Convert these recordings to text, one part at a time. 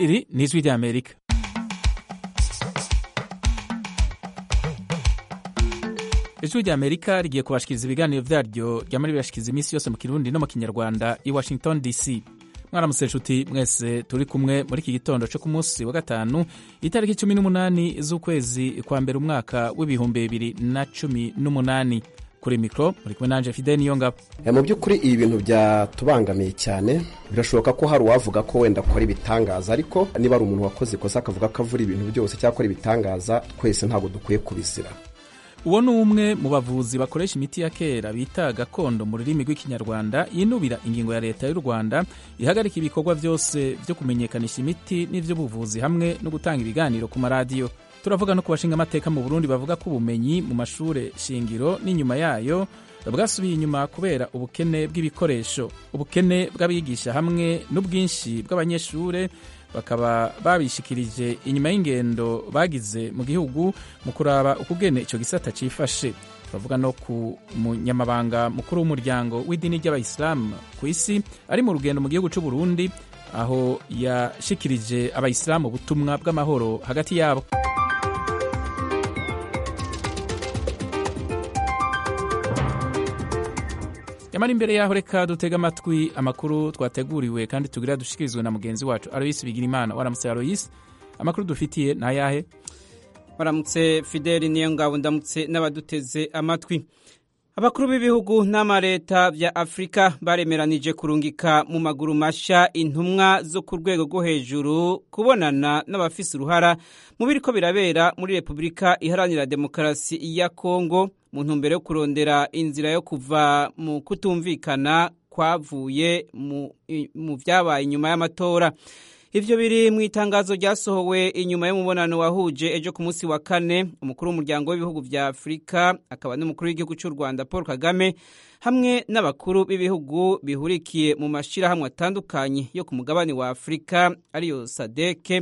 Iri ni ijwi ry'Amerika ijwi ry'Amerika rigiye kubashikiriza ibiganiro vyaryo ryama ribashikiriza iminsi yose mu kirundi no mu kinyarwanda i Washington DC mwaramutse nshuti mwese turi kumwe muri iki gitondo cyo ku munsi wa gatanu itariki cumi n'umunani z'ukwezi kwa mbere umwaka w'ibihumbi bibiri na cumi n'umunani kuri mikoro muri kumwe nanje Fidel Niyongabo mu by'ukuri ibi bintu byatubangamiye cyane birashoboka ko hari uwavuga ko wenda akora ibitangaza ariko niba ari umuntu wakoze ikosa akavuga ko avura ibintu byose cyangwa akora ibitangaza twese ntabwo dukwiye kubizira uwo ni umwe mu bavuzi bakoresha imiti ya kera bita gakondo mu rurimi rw'ikinyarwanda yinubira ingingo ya leta y'u rwanda ihagarika ibikorwa byose byo kumenyekanisha imiti n'iby'ubuvuzi hamwe no gutanga ibiganiro ku maradiyo turavuga no ku bashinga amateka mu burundi bavuga ko ubumenyi mu mashuri shingiro n'inyuma yayo bwasubiye inyuma kubera ubukene bw'ibikoresho ubukene bw'abigisha hamwe n'ubwinshi bw'abanyeshuri bakaba babishikirije inyuma y'ingendo bagize mu gihugu mu kuraba ukugene icyo gisata cifashe turavuga no ku munyamabanga mukuru w'umuryango w'idini ry'abayisilamu ku isi ari mu rugendo mu gihugu cy'u Burundi aho yashikirije abayisilamu ubutumwa bw'amahoro hagati yabo yamara imbere yaho reka dutega amatwi amakuru twateguriwe kandi tugira dushikirizwe na mugenzi wacu Aloysi Bigirimana waramutse Aloysi amakuru dufitiye ni ayahe waramutse Fideli niyo ngabo ndamutse n'abaduteze amatwi abakuru b'ibihugu n'amareta bya afurika baremeranije kurungika mu maguru mashya intumwa zo ku rwego rwo hejuru kubonana n'abafise uruhara mu biriko birabera muri repubulika iharanira demokarasi ya kongo mu ntumbero yo kurondera inzira yo kuva mu kutumvikana kwavuye mu byabaye inyuma y'amatora ivyo biri mu itangazo ryasohowe inyuma y'umubonano wahuje ejo ku munsi wa kane umukuru w'umuryango w'ibihugu vya afurika akaba n'umukuru w'igihugu cy'u rwanda paul kagame hamwe n'abakuru b'ibihugu bihurikiye mu mashirahamwe atandukanye yo ku mugabane wa afurika ariyo sadeke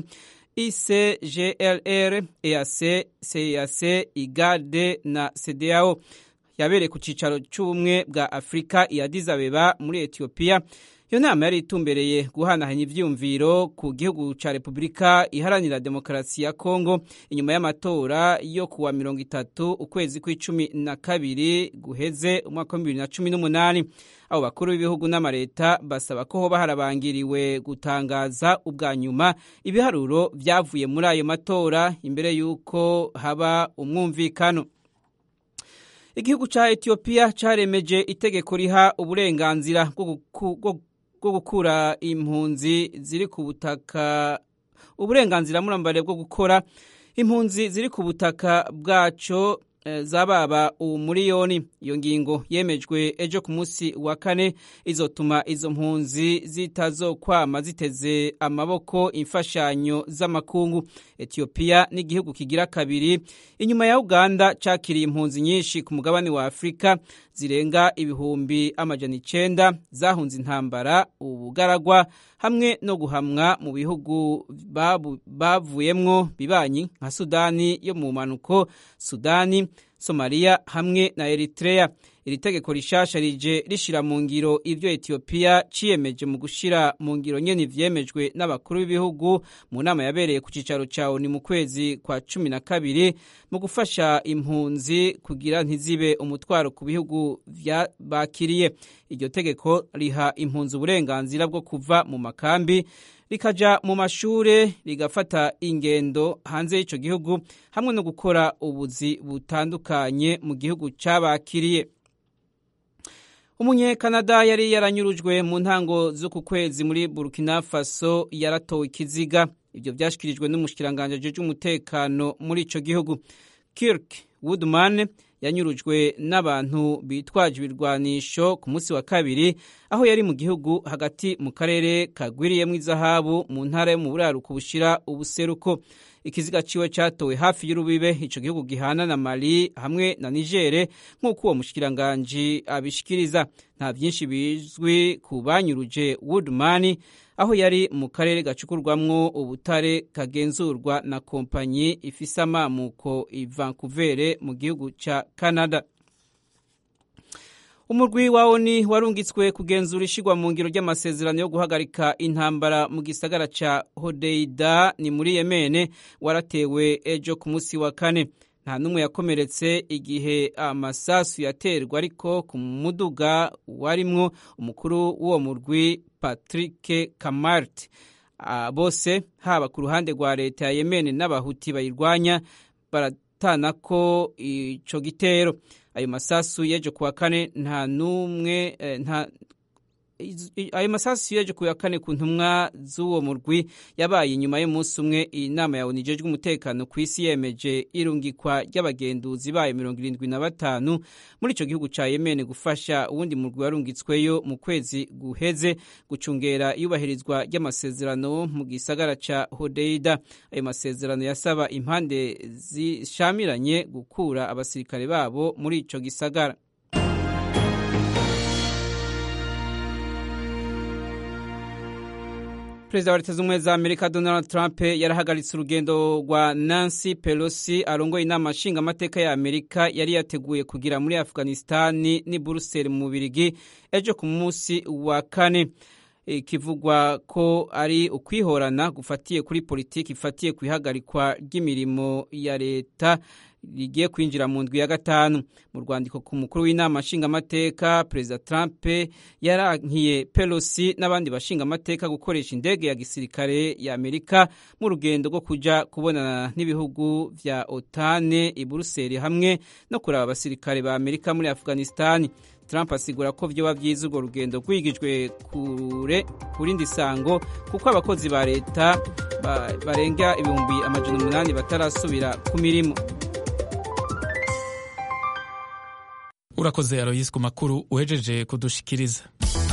ICGLR, EAC, CEAC, IGAD na CEDEAO yabereye ku cicaro c'ubumwe bwa Afrika i Addis Abeba muri Ethiopia. Iyo nama yari itumbereye guhanahanya ivyumviro ku gihugu ca Repubulika iharanira demokarasi ya Kongo inyuma y'amatora yo kuwa mirongo itatu ukwezi kw'icumi na kabiri guheze umwaka wa bibiri na cumi n'umunani abo bakuru b'ibihugu n'amareta basaba ko hoba harabangiriwe gutangaza ubwa nyuma ibiharuro vyavuye muri ayo matora imbere y'uko haba umwumvikano igihugu ca etiyopiya caremeje itegeko riha uburenganzira bwo gukura impunzi ziri ku butaka uburenganzira murambare bwo gukora impunzi ziri ku butaka bwaco zababa umuriyoni iyo ngingo yemejwe ejo ku munsi wa kane izotuma izo mpunzi zitazokwama ziteze amaboko imfashanyo z'amakungu etiyopiya n'igihugu kigira kabiri inyuma ya uganda cakiriye impunzi nyinshi ku mugabane wa afurika zirenga ibihumbi amajana icenda zahunze intambara ubugaragwa hamwe no guhamwa mu bihugu bavuyemwo bibanyi nka sudani yo mu manuko sudani somaliya hamwe na eritrea iri tegeko rishasha rije rishira mu ngiro ivyo etiyopiya ciyemeje mu gushira mu ngiro nyene ivyemejwe n'abakuru b'ibihugu mu nama yabereye ku cicaro ca oni mu kwezi kwa cumi na kabiri mu gufasha impunzi kugira ntizibe umutwaro ku bihugu bakiriye iryo tegeko riha impunzi uburenganzira bwo kuva mu makambi rikaja mu mashure rigafata ingendo hanze y'ico gihugu hamwe no gukora ubuzi butandukanye mu gihugu cabakiriye umunyekanada yari yaranyurujwe mu ntango z'uku kwezi muri burkina faso yaratowe ikiziga ibyo byashyikirijwe n'umushyikiranganje ajejwe umutekano muri ico gihugu kirk woodman yanyurujwe n'abantu bitwaje ibirwanisho ku munsi wa kabiri aho yari mu gihugu hagati mu karere kagwiriyemo izahabu mu ntara yo mu buraruko bushira ubuseruko ikiziga ciwe catowe hafi y'urubibe ico gihugu gihana na Mali hamwe na Niger nk'uko uwo mushikiranganji abishikiriza nta vyinshi bizwi ku banyuruje Woodman aho yari mu karere gacukurwamwo ubutare kagenzurwa na kompanyi ifise amamuko i Vancouver mu gihugu ca Canada umurwi wa oni warungitswe kugenzura ishigwa mu ngiro ry'amasezerano yo guhagarika intambara mu gisagara ca hodeida ni muri yemene waratewe ejo ku munsi wa kane nta n'umwe yakomeretse igihe amasasu yaterwa ariko ku muduga warimwo umukuru w'uwo murwi patrick kamart bose haba ku ruhande rwa leta ya yemene n'abahuti bayirwanya baratana ko ico gitero ayo masasu yeje kuwa kane nta n'umwe nta ayo masasu yeje kuwa kane ku ntumwa z'uwo murwi yabaye inyuma y'umunsi umwe inama ya ONU ijejwe umutekano ku isi yemeje irungikwa ry'abagenduzi bayo mirongo irindwi na batanu muri ico gihugu ca Yemen gufasha uwundi murwi warungitsweyo mu kwezi guheze gucungera iyubahirizwa ry'amasezerano mu gisagara ca Hodeida ayo masezerano yasaba impande zishamiranye gukura abasirikare babo muri ico gisagara perezida wa leta z'ubumwe za amerika donald trump yarahagaritse urugendo rwa nancy pelosi arongoye inama nshingamateka ya amerika yari yateguye kugira muri afghanistani ni buruseli mu bubirigi ejo ku munsi wa kane ikivugwa ko ari ukwihorana gufatiye kuri politiki ifatiye ku ihagarikwa ry'imirimo ya leta rigiye kwinjira mu ndwi ya gatanu mu rwandiko ku mukuru w'inama nshingamateka perezida trump yarankiye pelosi n'abandi bashingamateka gukoresha indege ya gisirikare ya amerika mu rugendo rwo kuja kubonana n'ibihugu vya otane i buruseli hamwe no kuraba abasirikare ba amerika muri afghanistani trump asigura ko vyoba vyiza urwo rugendo rwigijwe kure kurindi sango kuko abakozi ba leta barenga ibihumbi amajana umunani batarasubira ku mirimo urakoze aroyisi ku makuru uhejeje kudushikiriza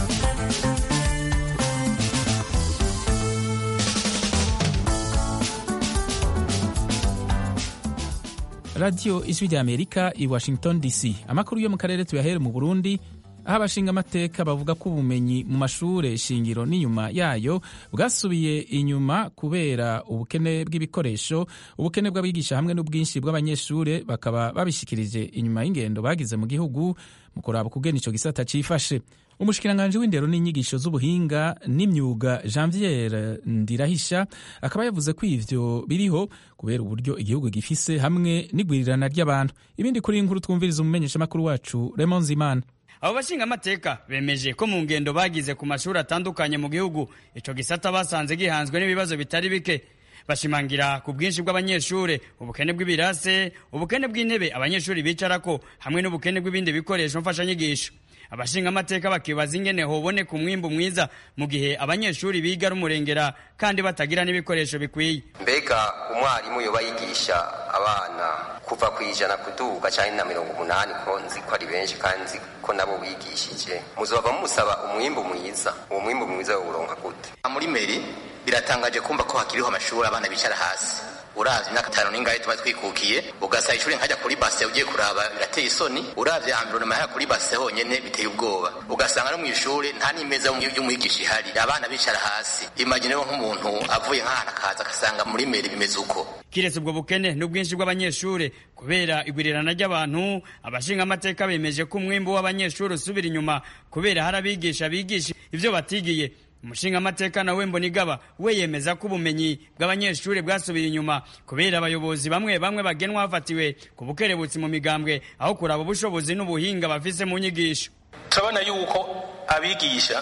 radiyo ijwi rya amerika i washington dc amakuru yo mu karere tuyahere mu burundi aho abashingamateka bavuga ko ubumenyi mu mashure shingiro n'inyuma yayo bwasubiye inyuma kubera ubukene bw'ibikoresho ubukene bw'abigisha hamwe n'ubwinshi bw'abanyeshure bakaba babishikirije inyuma y'ingendo bagize mu gihugu mu kuraba kugena ico gisata cifashe umushikiranganji w'indero n'inyigisho z'ubuhinga n'imyuga janviere ndirahisha akaba yavuze ko ivyo biriho kubera uburyo igihugu gifise hamwe n'igwirirana ry'abantu ibindi kuri inkuru twumviriza umumenyeshamakuru wacu Raymond Zimana abo bashingamateka bemeje ko mu ngendo bagize ku mashuri atandukanye mu gihugu ico gisata basanze gihanzwe n'ibibazo bitari bike bashimangira ku bwinshi bw'abanyeshure ubukene bw'ibirase ubukene bw'intebe abanyeshuri bicarako hamwe n'ubukene bw'ibindi bikoresho mfashanyigisho abashingamateka bakibaza ingene hoboneka umwimbu mwiza mu gihe abanyeshuri biga ari umurengera kandi batagira n'ibikoresho bikwiye mbega umwarimu yoba yigisha abana kuva ku ijana kuduga cyane na mirongo umunani ko nzi ko ari benshi kandi nzi ko nabo bigishije muzova musaba umwimbu mwiza uwo mwimbu mwiza wawuronka gute muri meri biratangaje kumva ko hakiriho amashuri abana bicara hasi uravye imyaka itanu n'ingahe tuba twikukiye ugasaba ishuri nkajya kuri base ugiye kuraba birateye isoni uravye environnement yahera kuri base honyene biteye ubwoba ugasanga no mw'ishuri nta n'imeza y'umwigisha ihari abana bicara hasi imagine wo nk'umuntu avuye nk'ahantu akaza agasanga muri meri bimeze uko kiretse ubwo bukene n'ubwinshi bw'abanyeshure kubera igwirirana ry'abantu abashingamateka bemeje ko umwimbu w'abanyeshuri usubira inyuma kubera hari abigisha bigisha ivyo batigiye umushingamateka nawe mbonigaba we yemeza ko ubumenyi bw'abanyeshuri bwasubiye inyuma kubera abayobozi bamwe bamwe bagenwa hafatiwe ku bukerebutsi mu migambwe aho kuraba ubushobozi n'ubuhinga bafise mu nyigisho turabona yuko abigisha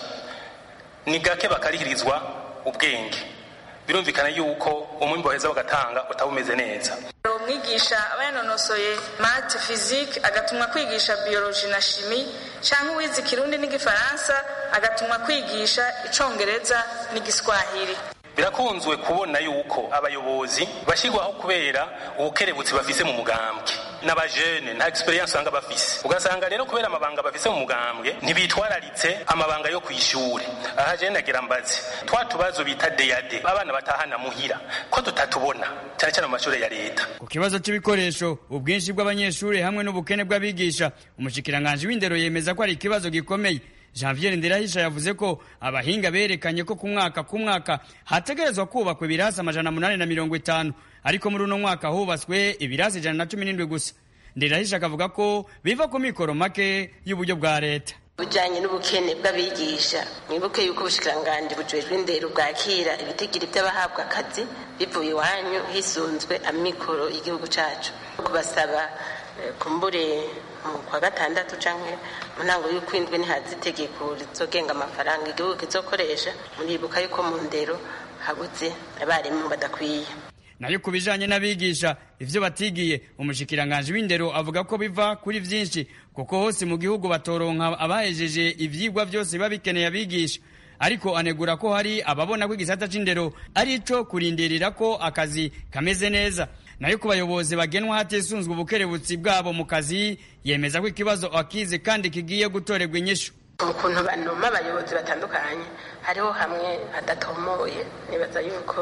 ni gake bakarihirizwa ubwenge birumvikana yuko umwimbo baheza bagatanga utaba umeze neza umwigisha aba yanonosoye mate fizike agatumwa kwigisha biyoloji na shimi cyangwa uwize ikirundi n'igifaransa agatumwa kwigisha icongereza n'igiswahili birakunzwe kubona yuko abayobozi bashyirwaho kubera ubukerebutsi bafise mu mugambwe n'abajene nta experience usanga bafise ugasanga rero kubera amabanga bafise mu mugambwe ntibitwararitse amabanga yo kw'ishure aha je nagira mbaze twa tubazo bita deyade abana batahana muhira ko tutatubona cyane cyane mu mashuri ya leta ku kibazo c'ibikoresho ubwinshi bw'abanyeshuri hamwe n'ubukene bw'abigisha umushikiranganji w'indero yemeza ko ari ikibazo gikomeye janvier ndirahisha yavuze ko abahinga berekanye ko ku mwaka ku mwaka hategerezwa kubakwa ibirasi amajana munani na mirongo itanu ariko muri uno mwaka hubatswe ibirasi ijana na cumi n'indwi gusa ndirahisha akavuga ko biva ku mikoro make y'uburyo bwa leta bujyanye n'ubukene bw'abigisha mwibuke yuko ubushikiranganji bujejwe indero bwakira ibitigiri by'abahabwa akazi bivuye iwanyu hisunzwe amikoro y'igihugu cyacu kubasaba kumbure mu kwa gatandatu cyangwa mu ntango y'ukwindwi ntihaze itegeko rizogenga amafaranga igihugu kizokoresha muribuka yuko mu ndero habuze abarimu badakwiye nayo ku bijanye n'abigisha ivyo batigiye umushikiranganji w'indero avuga ko biva kuri vyinshi kuko hose mu gihugu batoronka abahejeje ivyigwa vyose biba bikeneye abigisha ariko anegura ko hari ababona ko igisata c'indero ari ico kurindirira ko akazi kameze neza nayo ku bayobozi bagenwa hatisunzwe ubukerebutsi bwabo mu kazi yemeza ko ikibazo akize kandi kigiye gutorerwa inyishu ukuntu banoma abayobozi batandukanye hariho hamwe hadatomoye nibaza yuko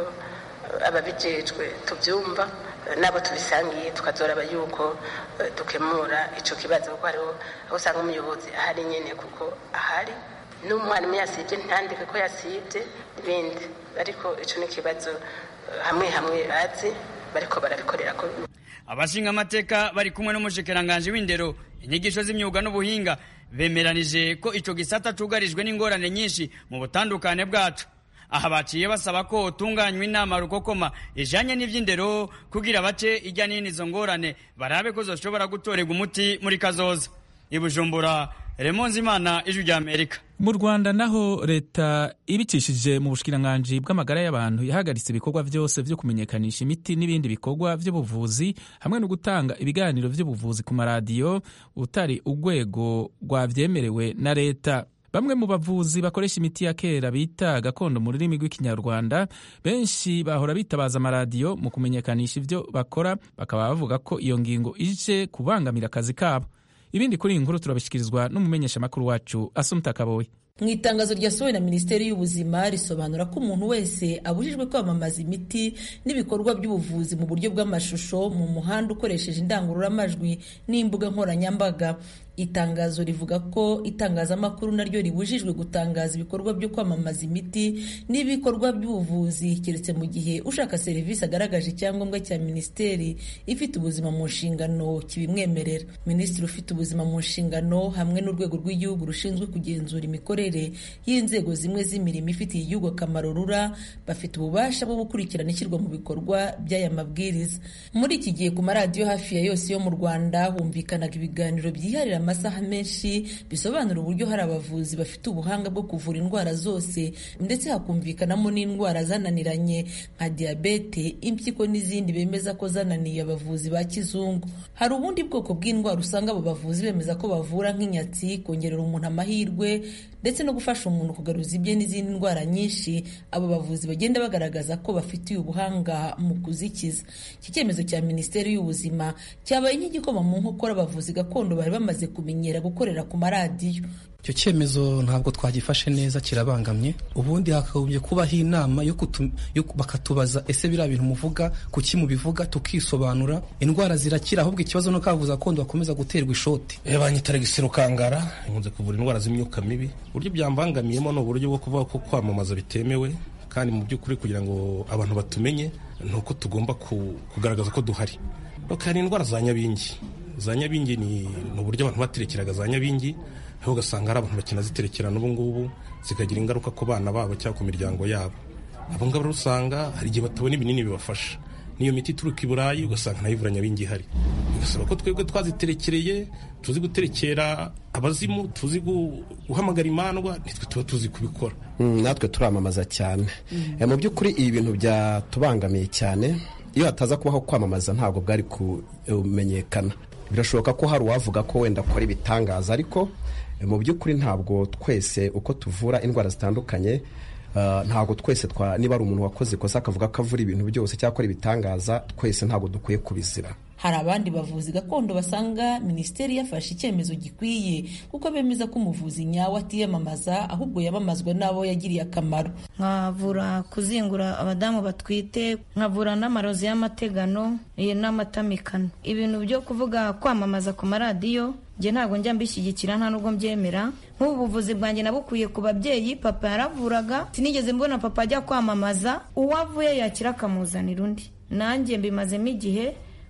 ababijejwe tubyumva nabo tubisangiye tukazoraba yuko dukemura ico kibazo kuko hariho aho usanga umuyobozi ahari nyene kuko ahari n'umwarimu yasibye ntandike ko yasibye n'ibindi ariko ico ni ikibazo hamwe hamwe bazi bariko barabikorera ko abashinga amateka bari kumwe n'umushikiranganji w'indero inyigisho z'imyuga n'ubuhinga bemeranije ko ico gisata cugarijwe n'ingorane nyinshi mu butandukane bwacu aha baciye basaba ko utunganywa inama rukokoma ijanye n'ivy'indero kugira bace ijya n'ino izo ngorane barabe ko zoshobora gutorerwa umuti muri kazoza ibujumbura remonzi imana ijwi rya amerika mu rwanda naho leta ibicishije mu bushikiranganji bw'amagara y'abantu yahagaritse ibikorwa byose byo kumenyekanisha imiti n'ibindi bikorwa by'ubuvuzi hamwe no gutanga ibiganiro by'ubuvuzi ku maradiyo utari urwego rwabyemerewe na leta bamwe mu bavuzi bakoresha imiti ya kera bita gakondo mu rurimi rw'ikinyarwanda benshi bahora bitabaza amaradiyo mu kumenyekanisha ibyo bakora bakaba bavuga ko iyo ngingo ije kubangamira akazi kabo ibindi kuri iyi nkuru turabishyikirizwa n'umumenyeshamakuru wacu asumta kaboye mu itangazo ryasohowe na minisiteri y'ubuzima risobanura ko umuntu wese abujijwe kwamamaza imiti n'ibikorwa by'ubuvuzi mu buryo bw'amashusho mu muhanda ukoresheje indangururamajwi n'imbuga nkoranyambaga itangazo rivuga ko itangazamakuru naryo ribujijwe gutangaza ibikorwa byo kwamamaza imiti n'ibikorwa by'ubuvuzi keretse mu gihe ushaka serivisi agaragaje icyangombwa cya minisiteri ifite ubuzima mu nshingano kibimwemerera minisitiri ufite ubuzima mu nshingano hamwe n'urwego rw'igihugu rushinzwe kugenzura imikorere y'inzego zimwe z'imirimo ifitiye igihugu akamaro rura bafite ububasha bwo gukurikirana ishyirwa mu bikorwa by'aya mabwiriza muri iki gihe ku maradiyo hafi ya yose yo mu rwanda humvikanaga ibiganiro byiharira amasaha menshi bisobanura uburyo hari abavuzi bafite ubuhanga bwo kuvura indwara zose ndetse hakumvikanamo n'indwara zananiranye nka diyabete impyiko n'izindi bemeza ko zananiye abavuzi ba kizungu hari ubundi bwoko bw'indwara usanga abo bavuzi bemeza ko bavura nk'inyatsi kongerera umuntu amahirwe ndetse no gufasha umuntu kugaruza ibye n'izindi ndwara nyinshi abo bavuzi bagenda bagaragaza ko bafitiye ubuhanga mu kuzikiza iki cyemezo cya minisiteri y'ubuzima cyabaye nk'igikoma mu nkokora abavuzi gakondo bari bamaze kumenyera gukorera ku maradiyo icyo cyemezo ntabwo twagifashe neza kirabangamye ubundi hakagombye kubaho inama yo bakatubaza ese biriya bintu muvuga kuki mubivuga tukisobanura indwara zirakira ahubwo ikibazo no kavuza gakondo bakomeza guterwa ishoti banyita regisiro kangara nkunze kuvura indwara z'imyuka mibi uburyo byambangamiyemo ni uburyo bwo kuvuga ko kwamamaza bitemewe kandi mu by'ukuri kugira ngo abantu batumenye ni uko tugomba kugaragaza ko duhari hari indwara za nyabingi za nyabingi ni uburyo abantu baterekeraga za nyabingi aho ugasanga hari abantu bakinaziterekerana ubu ngubu zikagira ingaruka ku bana babo cyangwa ku miryango yabo abo ngabo usanga hari igihe batabona ibinini bibafasha n'iyo miti ituruka i burayi ugasanga nayo ivura nyabingi ihari bigasaba ko twebwe twaziterekereye tuzi guterekera abazimu tuzi guhamagara imandwa nitwe tuba tuzi kubikora natwe turamamaza cyane mu by'ukuri ibi bintu byatubangamiye cyane iyo hataza kubaho kwamamaza ntabwo bwari kumenyekana birashoboka ko hari uwavuga ko wenda akora ibitangaza ariko mu by'ukuri ntabwo twese uko tuvura indwara zitandukanye ntabwo twese niba ari umuntu wakoze ikosa akavuga ko avura ibintu byose cyangwa akora ibitangaza twese ntabwo dukwiye kubizira hari abandi bavuzi gakondo basanga minisiteri yafashe icyemezo gikwiye kuko bemeza ko umuvuzi nyawe atiyamamaza ahubwo yamamazwa n'abo yagiriye akamaro nkavura kuzingura abadamu batwite nkavura n'amarozi y'amategano n'amatamikano ibintu byo kuvuga kwamamaza ku maradiyo njye ntabwo njya mbishyigikira nta nubwo mbyemera nk'ubu buvuzi bwanjye nabukuye ku babyeyi papa yaravuraga sinigeze mbona papa ajya kwamamaza uwo avuye yakira akamuzanira undi nanjye mbimazemo igihe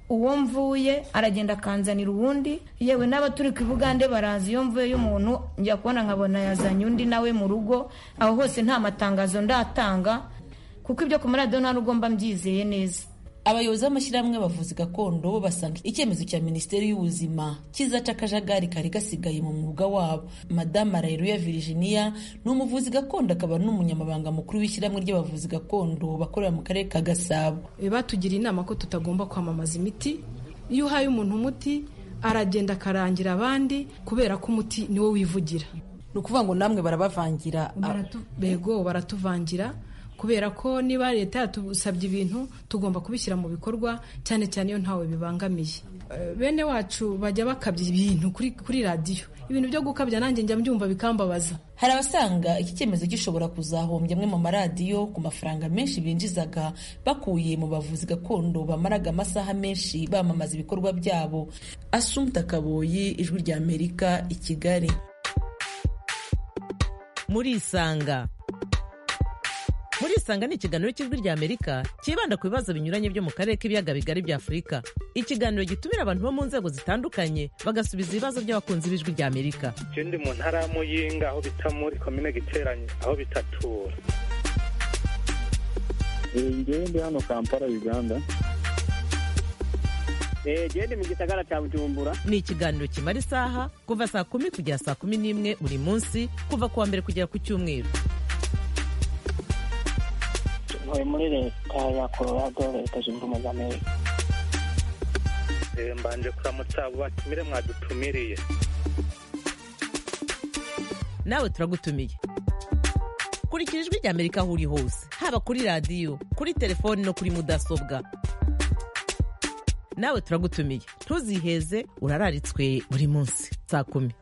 uwo mvuye aragenda akanzanira uwundi yewe n'aba turi ku bugande barazi iyo mvuye y'umuntu njya kubona nkabona yazanye undi nawe mu rugo aho hose nta matangazo ndatanga kuko ibyo ku maradiyo nta n'ubwo mba mbyizeye neza abayobozi b'amashyirahamwe y'abavuzi gakondo bo basanga icyemezo cya minisiteri y'ubuzima kizaca akajagari kari gasigaye mu mwuga wabo madamu arayiruya virginia ni umuvuzi gakondo akaba n'umunyamabanga mukuru w'ishyirahamwe ry'abavuzi gakondo bakorera mu karere ka gasabo batugira inama ko tutagomba kwamamaza imiti iyo uhaye umuntu umuti aragenda akarangira abandi kubera ko umuti niwo wivugira ni ukuvuga ngo namwe barabavangira bego baratuvangira kubera ko niba leta yatusabye ibintu tugomba kubishyira mu bikorwa cyane cyane iyo ntawe bibangamiye bene wacu bajya bakabya ibintu kuri radiyo ibintu byo gukabya nanjye njya mbyumva bikambabaza hari abasanga iki cyemezo gishobora kuzahombya amwe mu maradiyo ku mafaranga menshi binjizaga bakuye mu bavuzi gakondo bamaraga amasaha menshi bamamaza ibikorwa byabo asumta kaboyi ijwi rya amerika i kigali murisanga murisanga ni ikiganiro cy'ijwi rya amerika cyibanda ku bibazo binyuranye byo mu karere k'ibiyaga bigari bya afurika ikiganiro gitumira abantu bo mu nzego zitandukanye bagasubiza ibibazo by'abakunzi b'ijwi rya amerika ndi mu ntara ya muyinga aho bita muri komine giteranye aho bitatura ngewe ndi hano kampala uganda gende mu gisagara cya bujumbura ni ikiganiro kimara isaha kuva saa kumi kugera saa kumi n'imwe buri munsi kuva ku wa mbere kugera ku cyumweru ntuye muri leta ya colorado leta zunze ubumwe za amerika mbanje kuramutsa abo batumire mwadutumiriye nawe turagutumiye kurikira ijwi rya amerika aho uri hose haba kuri radiyo kuri telefoni no kuri mudasobwa nawe turagutumiye ntuziheze urararitswe buri munsi saa kumi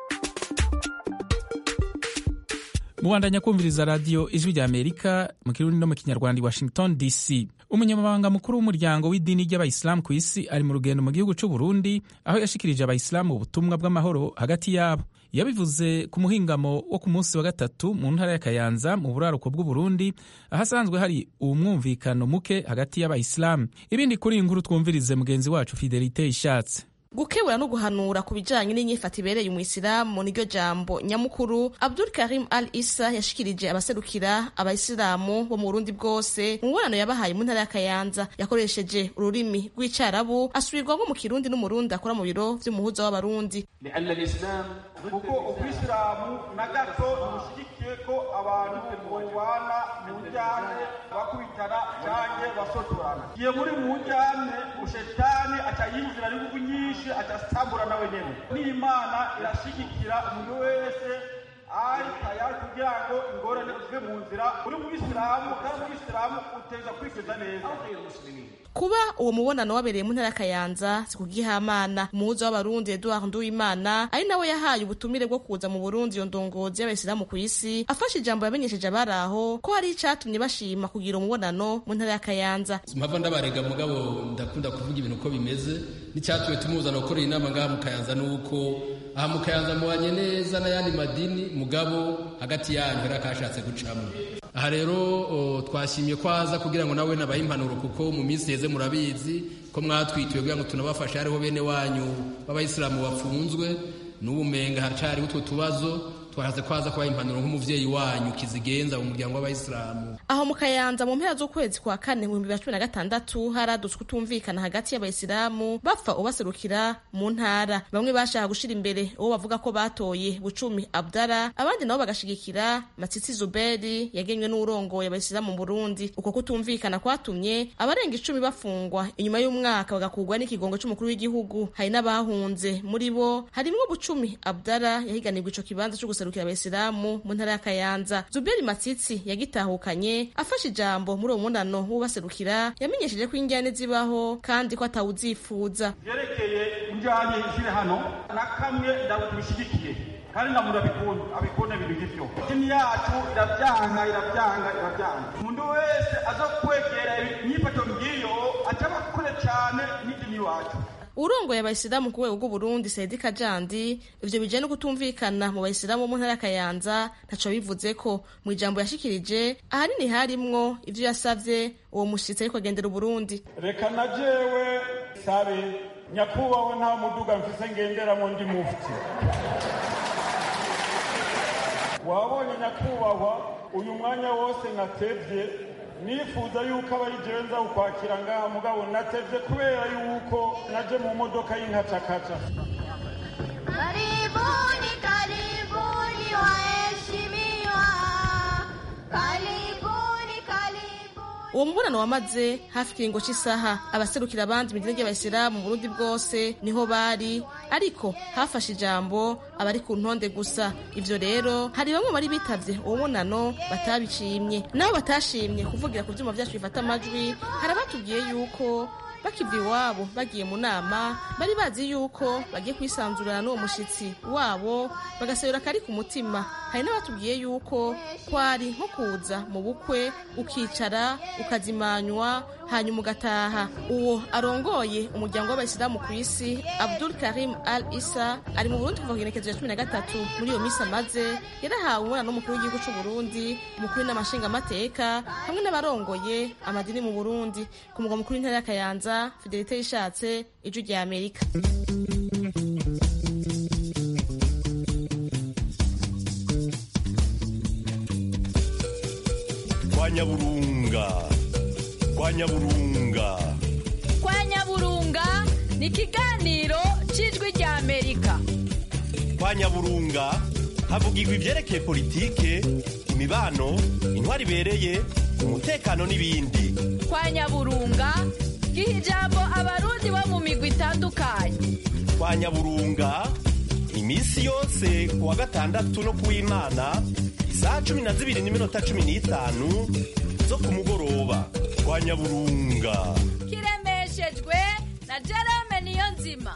mubandanya kumviriza radiyo ijwi rya amerika mu kirundi no mu kinyarwanda i washington dc umunyamabanga mukuru w'umuryango w'idini ry'abayisilamu ku isi ari mu rugendo mu gihugu cy'u burundi aho yashikirije abayisilamu ubutumwa bw'amahoro hagati yabo yabivuze ku muhingamo wo ku munsi wa gatatu mu ntara ya kayanza mu buraruko bw'uburundi ahasanzwe hari umwumvikano muke hagati y'abayisilamu ibindi kuri iyi nkuru twumvirize mugenzi wacu fidelite ishatse gukebura no guhanura ku bijanye n'inyifato ibereye umuyisilamu niryo jambo nyamukuru abdul karim al isa yashikirije abaserukira abayisilamu bo mu burundi bwose mu mubonano yabahaye mu ntara ya kayanza yakoresheje ururimi rw'icarabu asubirwamo mu kirundi n'umurundi akora mu biro vy'umuhuza w'abarundi kuko ubwisilamu na gato ntibushyigikiye ko abantu bubana mu njyane bakubitana canke basotorana igihe muri mu njyane ushetani aca yinjira n'inguvu nyinshi aca asambura nawe nyene n'imana irashigikira umuntu wese ari tayari kugira ngo ingorane zive mu nzira uri mu bisilamu kandi mu bisilamu uteza kwiteza neza kuba uwo mubonano wabereye mu ntara ya kayanza si kugihamana umuhuza w'abarundi eduard nduwimana ari nawe yahaye ubutumire bwo kuza mu burundi iyo ndongozi y'abayisilamu ku isi afashe ijambo yamenyesheje abari aho ko hari icatumye bashima kugira umubonano mu ntara ya kayanza mpava ndabarega mugabo ndakunda kuvuga ibintu uko bimeze n'icyatumye tumuzana gukorera inama ngaha mu kayanza ni uko aha mu kayanza mubanye neza n'ayandi madini mugabo hagati yanyu hari akashatse gucamo aha rero twashimye ko aza kugira ngo nawe nabahe impanuro kuko mu minsi heze murabizi ko mwatwitiwe kugira ngo tunabafashe hariho bene wanyu b'abayisilamu bafunzwe n'ubumenga haracariho utwo tubazo twahaze ko aza kubaha impanuro nk'umuvyeyi wanyu kizigenza mu muryango w'abayisilamu aho mu kayanza mu mpera z'ukwezi kwa kane mu bihumbi bibiri na cumi na gatandatu haradutse kutumvikana hagati y'abayisilamu bapfa ubaserukira mu ntara bamwe bashaka gushira imbere uwo bavuga ko batoye bucumi abdara abandi nabo bagashigikira matsitsi zuberi yagenywe n'urongoye abayisilamu mu burundi uko kutumvikana kwatumye abarenga icumi bafungwa inyuma y'umwaka bagakugwa n'ikigongo c'umukuru w'igihugu hari n'abahunze muri bo harimwo bucumi abdara yahiganirwa ico kibanza co guserukira abayisilamu mu ntara ya kayanza zuberi matsitsi yagitahukanye afashe ijambo muri uwo munano w'ubaserukira yamenyesheje ko injyane zibaho kandi ko atawuzifuza vyerekeye injyane ziri hano na kamwe ndabishigikiye kandi namura abikunda abikunda ibintu nk'ivyo dini yacu iravyanga iravyanga iravyanga umuntu wese aza kwegera imyifato ngiyo ataba kure cane n'idini iwacu urongoye abayisilamu ku rwego rw'uburundi saidi kajandi ivyo bijanye no kutumvikana mu bayisilamu mu ntara ya kayanza ntaco bivuze ko mu ijambo yashikirije ahanini harimwo ivyo yasavye uwo mushitsi ariko agendera uburundi reka na jewe sabe nyakubahwa nta muduga mfise ngenderamo ndi mufti wabonye nyakubahwa uyu mwanya wose natevye nifuza yuko abayigenza ukwakira ngaha mugabo natevye kubera yuko naje mu modoka y'inkacakaca Karibuni, karibuni waheshimiwa, karibuni, karibuni. uwo mubonano wamaze hafi ikiringo cy'isaha abaserukira abandi mu idini ry'abayisilamu mu burundi bwose niho bari ariko hafashe ijambo abari ku ntonde gusa ivyo rero hari bamwe bari bitavye uwo munano batabishimye nabo batashimye kuvugira ku vyuma vyacu bifata amajwi hari abatubwiye yuko bakiva iwabo bagiye mu nama bari bazi yuko bagiye kwisanzurana n'uwo mushitsi wabo bagasabira akari ku mutima hari n'abatubwiye yuko kwari nko kuza mu bukwe ukicara ukazimanywa hanyuma ugataha uwo arongoye umuryango w'abayisilamu ku isi abdul karim al isa ari mu burundi kuva ku igenekezo ya cumi na gatatu muri iyo minsi amaze yarahawe umwana n'umukuru w'igihugu c'u burundi umukuru n'amashingamateka hamwe n'abarongoye amadini mu burundi ku mugwa mukuru w'intara ya kayanza fidelite yishatse ijwi rya amerika kwa nyaburunga kwa nyaburunga kwa nyaburunga ni ikiganiro cy'ijwi rya amerika kwa nyaburunga havugirwa ibyerekeye politike imibano intwari ibereye umutekano n'ibindi kwa nyaburunga giha ijambo abarundi bo mu migwi itandukanye kwa nyaburunga iminsi yose ku wa gatandatu no ku w'imana isaha cumi na zibiri n'iminota cumi n'itanu zo ku mugoroba kwa nyaburunga kiremeshejwe na jerome niyo nzima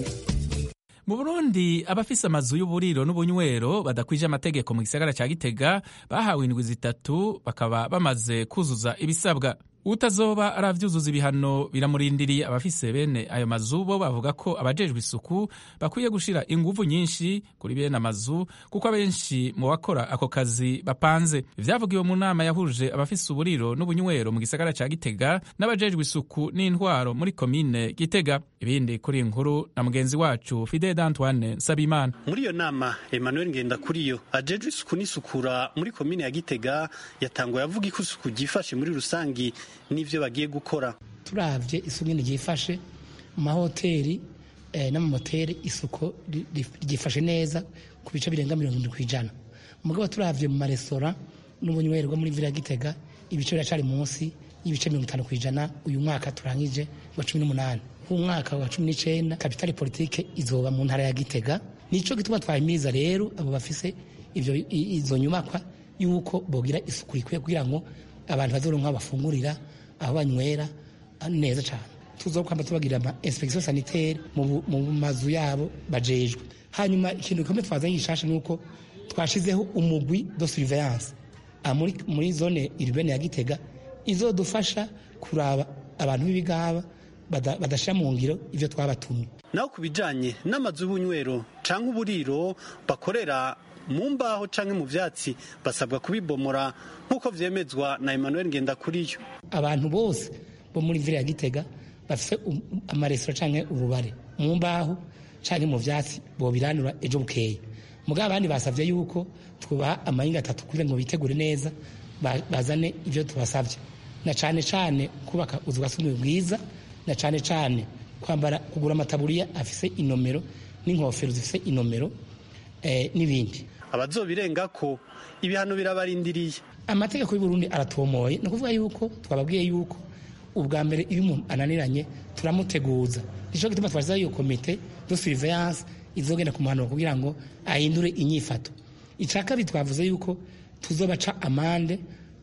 mu burundi abafise amazu y'uburiro n'ubunywero badakwije amategeko mu gisagara ca gitega bahawe indwi zitatu bakaba bamaze kuzuza ibisabwa utazoba aravyuzuza ibihano biramurindiriye abafise bene ayo mazu bo bavuga ko abajejwe isuku bakwiye gushira inguvu nyinshi kuri bene amazu kuko abenshi mu bakora ako kazi bapanze ivyavugiwe mu nama yahuje abafise uburiro n'ubunywero mu gisagara ca gitega n'abajejwe isuku n'intwaro muri komine gitega ibindi kuri iyi nkuru na mugenzi wacu fide d'antoine nsabimana muri iyo nama emmanuel ngendakuriyo ajejwe isuku n'isukura muri komine ya gitega yatanguye avuga ko isuku ryifashe muri rusangi n'ivyo bagiye gukora turavye isuku nyene ryifashe mu mahoteli eh, n'amamoteri isuku ryifashe neza ku bice birenga mirongo indwi kw'ijana mugabo turavye mu marestora n'ubunywero bwo muri vila gitega ibice biracari munsi y'ibice mirongo itanu kw'ijana uyu mwaka turangije wa cumi n'umunani umwaka wa cumi n'icenda kapitali politike izoba mu ntara ya gitega nico gituma twahimiriza rero abo bafise ivyo izo nyubakwa yuko bogira isuku ikwiye kugira ngo abantu bazoronka bafungurira aho banywera neza cyane tuzokwamba tubagira ama inspection sanitaire mu mazu yabo bajejwe hanyuma ikintu gikomeye twazanye gishasha nuko twashizeho umugwi de surveillance muri, muri zone urbaine ya Gitega izodufasha kuraba abantu b'ibigaba badashira mu ngiro ivyo twabatumye naho ku bijanye n'amazu y'ubunywero canke uburiro bakorera mu mbaho canke mu vyatsi basabwa kubibomora nk'uko vyemezwa na Emmanuel Ngendakuriyo abantu bose bo muri vile ya Gitega bafise amaresitora canke ububare mu mbaho canke mu vyatsi bobiranura ejo bukeye mugabo abandi basavye yuko twubaha amahinga atatu kugira ngo bitegure neza bazane ivyo tubasavye na cane cane kubaka uzu bwa sugumwe bwiza na cane cane kwambara kugura amataburiya afise inomero n'inkofero zifise inomero eh, n'ibindi abazobirenga ko ibihano birabarindiriye amategeko y'u Burundi aratomoye ni ukuvuga yuko twababwiye yuko ubwa mbere iyo umuntu ananiranye turamuteguza nico gituma twashyizeho iyo komite de surveillance izogenda kumuhanura kugira ngo ahindure inyifato ica kabiri twavuze yuko tuzobaca amande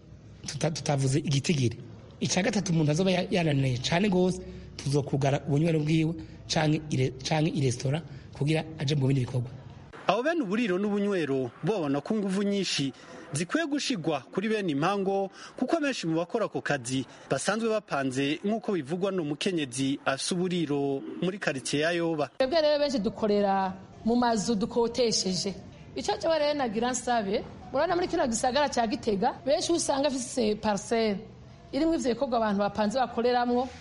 tutavuze igitigiri ica gatatu umuntu azoba yananiye cane gose tuzokugara ubunywero bwiwe canke iresitora kugira aje mu bindi bikorwa abo bene uburiro n'ubunywero babona ko inguvu nyinshi zikwiye gushigwa kuri bene impango kuko benshi mu bakora ako kazi basanzwe bapanze nk'uko bivugwa n'umukenyezi asa uburiro muri karitsiye ya yoba twebwe rero benshi dukorera mu mazu dukotesheje icyo cyo rero nagira nsabe murabona muri kino gisagara cya gitega benshi usanga afise pariseri irimo ivyo bikorwa abantu bapanze bakoreramwo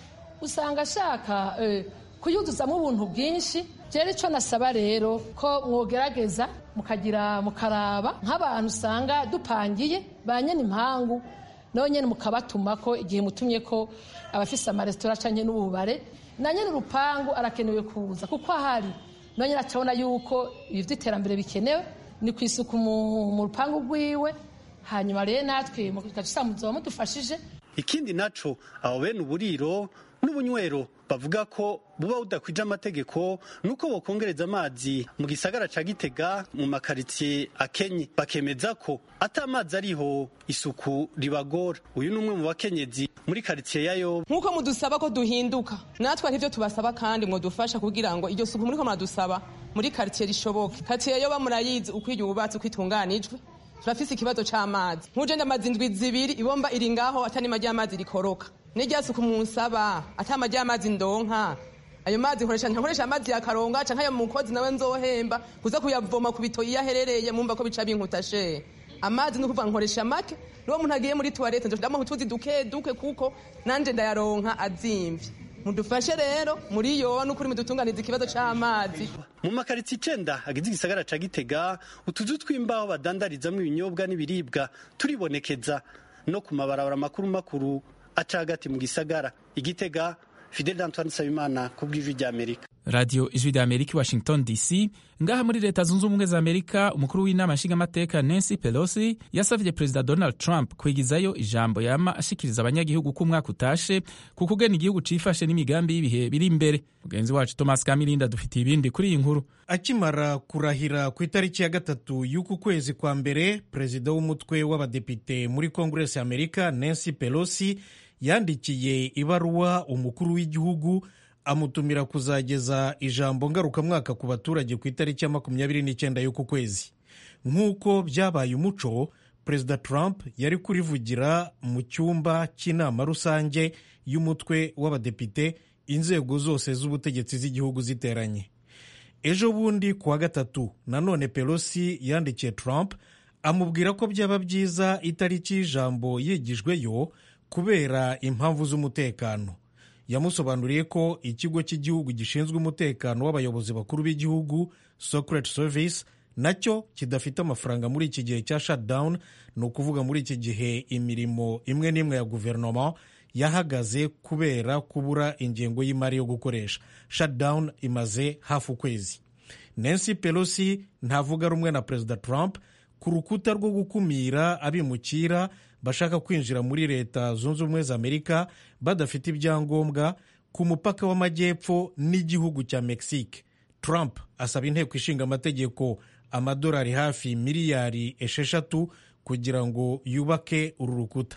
usanga ashaka eh, kuyuzuzamo ubuntu bwinshi rero icyo nasaba rero ko mwogerageza mukagira mukaraba nk'abantu usanga dupangiye ba nyene impangu nawe nyene mukabatuma ko igihe mutumye ko abafise amaresitora canke n'ububare na nyene urupangu arakenewe kuza kuko ahari nawe nyene acabona yuko ibi vy'iterambere bikenewe ni ku isuku mu mu rupangu rwiwe hanyuma rero natwe mukaca muzoba mudufashije ikindi naco abo bene uburiro n'ubunywero bavuga ko buba budakwije amategeko nuko bokongereza amazi mu gisagara ca gitega mu makaritsiye akenye bakemeza ko ata amazi ariho isuku ribagora uyu ni umwe mu bakenyezi muri karitsiye ya yoba nk'uko mudusaba ko duhinduka natwe arivyo tubasaba kandi mwodufasha kugira ngo iryo suku muriko muradusaba muri karitsiye rishoboke karitsiye yoba murayizi uko yubatse uko itunganijwe turafise ikibazo c'amazi nk'uje ndamazi indwi zibiri ibomba iri ngaho atanima ry'amazi rikoroka n'irya suku munsaba atama ry'amazi ndonka ayo mazi nkoresha nkoresha amazi ya karonga canke ayo mukozi nawe nzohemba kuza kuyavoma ku bitoyi iyo aherereye mumva ko bica binkuta she amazi ni ukuvuga nkoresha make n'uwo muntu agiye muri tuwarete nzoshiramo utuzi duke duke kuko nanje ndayaronka azimvye mudufashe rero muri yo n'ukuri mudutunganiza ikibazo c'amazi mu makaritsiye icenda agize igisagara ca gitega utuzu tw'imbaho badandarizamwo ibinyobwa n'ibiribwa turibonekeza no ku mabarabara makuru makuru aca hagati mu gisagara igitega fidel antoine nsabimana ku bw'ijwi ry'amerika radiyo ijwi rya amerika i washington dc ngaha muri leta zunze ubumwe za amerika umukuru w'inama nshingamateka nancy pelosi yasavye perezida donald trump kwigizayo ijambo yama ashikiriza abanyagihugu ko umwaka utashe ku kugena igihugu cifashe n'imigambi y'ibihe biri imbere mugenzi wacu thomas kamirinda dufitiye ibindi kuri iyi nkuru akimara kurahira ku itariki ya gatatu y'uku kwezi kwa mbere perezida w'umutwe w'abadepite muri konguresi amerika nancy pelosi yandikiye ibaruwa umukuru w'igihugu amutumira kuzageza ijambo ngarukamwaka ku baturage ku itariki ya makumyabiri n'icyenda y'uku kwezi nk'uko byabaye umuco perezida trump yari kurivugira mu cyumba cy'inama rusange y'umutwe w'abadepite inzego zose z'ubutegetsi z'igihugu ziteranye ejo bundi ku wa gatatu nanone pelosi yandikiye trump amubwira ko byaba byiza itariki y'ijambo yigijweyo kubera impamvu z'umutekano yamusobanuriye ko ikigo cy'igihugu gishinzwe umutekano w'abayobozi bakuru b'igihugu secret service nacyo kidafite amafaranga muri iki gihe cya shutdown ni ukuvuga muri iki gihe imirimo imwe n'imwe ya guverinoma yahagaze kubera kubura ingengo y'imari yo gukoresha shutdown imaze hafi ukwezi nancy pelosi ntavuga rumwe na perezida trump ku rukuta rwo gukumira abimukira bashaka kwinjira muri leta zunze ubumwe za amerika badafite ibyangombwa ku mupaka w'amajyepfo n'igihugu cya mexique trump asaba inteko ishinga amategeko amadolari hafi miliyari esheshatu kugira ngo yubake uru rukuta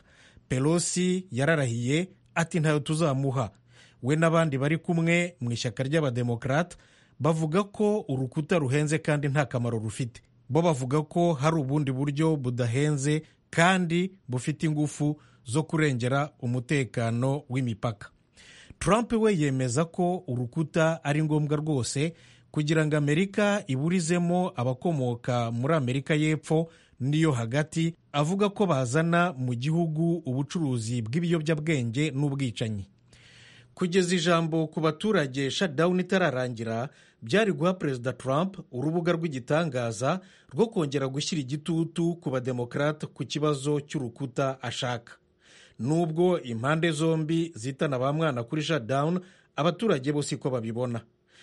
pelosi yararahiye ati ntayo tuzamuha we n'abandi bari kumwe mu ishyaka ry'abademokarate bavuga ko urukuta ruhenze kandi nta kamaro rufite bo bavuga ko hari ubundi buryo budahenze kandi bufite ingufu zo kurengera umutekano w'imipaka trump we yemeza ko urukuta ari ngombwa rwose kugira ngo amerika iburizemo abakomoka muri amerika y'epfo n'iyo hagati avuga ko bazana mu gihugu ubucuruzi bw'ibiyobyabwenge n'ubwicanyi kugeza ijambo ku baturage shutdown itararangira byari guha perezida trump urubuga rw'igitangaza rwo kongera gushyira igitutu ku bademokarate ku kibazo cy'urukuta ashaka nubwo impande zombi zitana ba mwana kuri shutdown abaturage bo siko babibona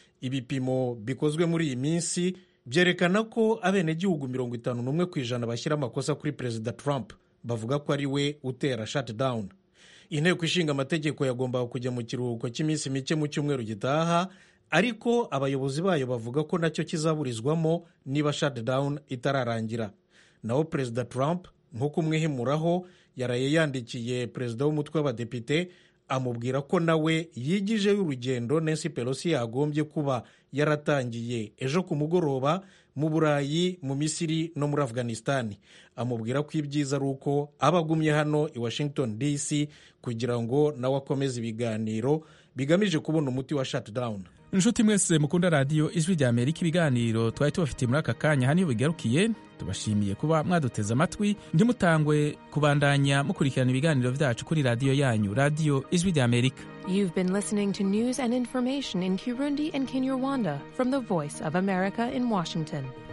ibipimo bikozwe muri iyi minsi byerekana ko abenegihugu mirongo itanu n'umwe ku ijana bashyira amakosa kuri perezida trump bavuga ko ari we utera shutdown inteko ishinga amategeko yagombaga kujya mu kiruhuko cy'iminsi mike mu cyumweru gitaha ariko abayobozi bayo bavuga ko nacyo kizaburizwamo niba shutdown itararangira naho perezida trump nko kumwihimuraho yaraye yandikiye perezida w'umutwe w'abadepite amubwira ko nawe yigijeyo urugendo nancy pelosi yagombye kuba yaratangiye ejo ku mugoroba mu burayi mu misiri no muri afghanistan amubwira ko ibyiza ari uko aba agumye hano i washington dc kugira ngo nawe akomeze ibiganiro bigamije kubona umuti wa shutdown inshuti mwese mukunda radiyo ijwi rya amerika ibiganiro twari tubafitiye muri aka kanya hano iyo bigarukiye tubashimiye kuba mwaduteze amatwi ntimutangwe kubandanya mukurikirana ibiganiro byacu kuri radiyo yanyu radiyo ijwi rya amerika You've been listening to news and information in Kirundi and Kinyarwanda from the Voice of America in Washington.